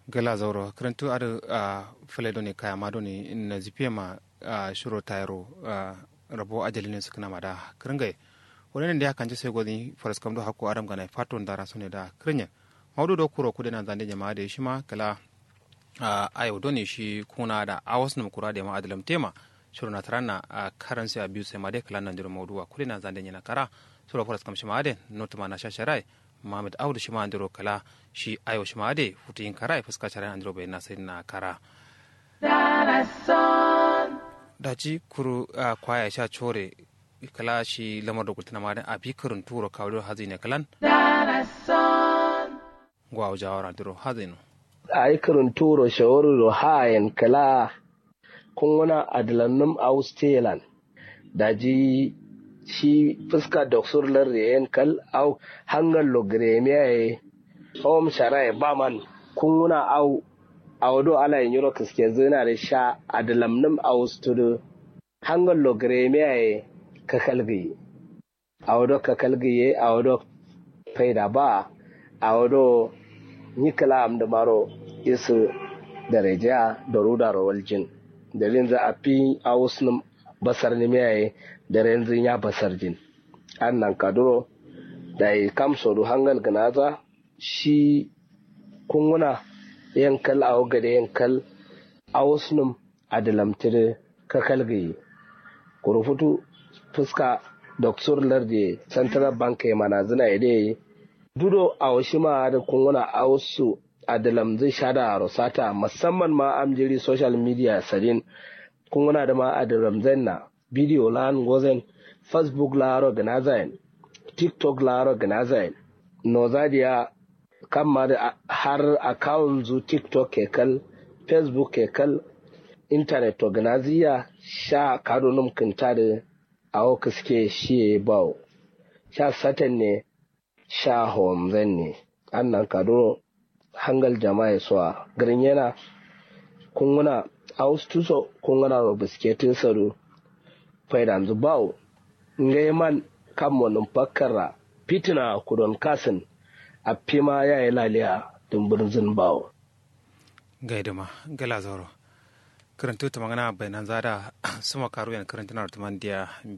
gala zauro karantu adu a fale doni kaya ma doni na zipiya ma a shiro tayaro a rabo ajali ne suka nama da kiringai wani da ya kanci sai gwani faras kamdo hako adam gana faton dara su ne da kirinya maudu da kuro kudu na zande jama'a da shi ma kala a ayo doni shi kuna da awas na kura da ma adalam tema shiro na tarana a karansi a biyu sai ma dai kala nan jiro maudu kudu na zande yana kara sura faras kam shi ma ade notuma na shasharai Muhammad Audu shi ma andiro kala shi ayo shi ma ade futu yin kara fuska shara andiro bai na sai na kara. Daji kuru a kwaya sha chore kala shi lamar da gultuna ma a bi karin turo kawo hazi ne kalan. Gwa jawar andiro hazi no. A yi karin turo shawarar da hayan kala kun wana adalannum Australan daji shi fuska da surlar da yan kal au hangar logremiya ya hom shara ba man kun wuna au a wado ala yin yuro kiske zina da sha a da lamnin au studio hangar logremiya ya ka kalgaye a wado ka kalgaye a wado faida ba a wado yi kalam da maro isu da rejiya da ruda rawal jin dalilin za a fi a wasu basar nimiyaye da renzin ya basar jin an nan kaduro da ya kamso du hangal ganaza shi kunguna yankal a waga da yankal a wasu a da lamtiri ka kalgaye kurufutu fuska doktor lardi central bank ya mana zina ya dai dudo a wasu ma da kunguna a wasu a da lamzin shada a rosata musamman ma amjiri social media sadin kunguna da ma a da ramzan na video la gozen facebook la organizain tiktok la organizain no zadia kamma da har account zu tiktok ke kal facebook ke kal internet organizia sha kado num kinta da awo kiske shi bawo sha satan ne sha homzen ne annan kado hangal jama'a suwa garin yana kunguna austuso kunguna ro bisketin saro faidanzu bawo ngai man kan monin fakkara fitina kudon kasin a fima ya yi laliya dumburin zin bawo gaidama gala zoro karantu ta magana bayanan zada suma karu yan karantunar tumandiya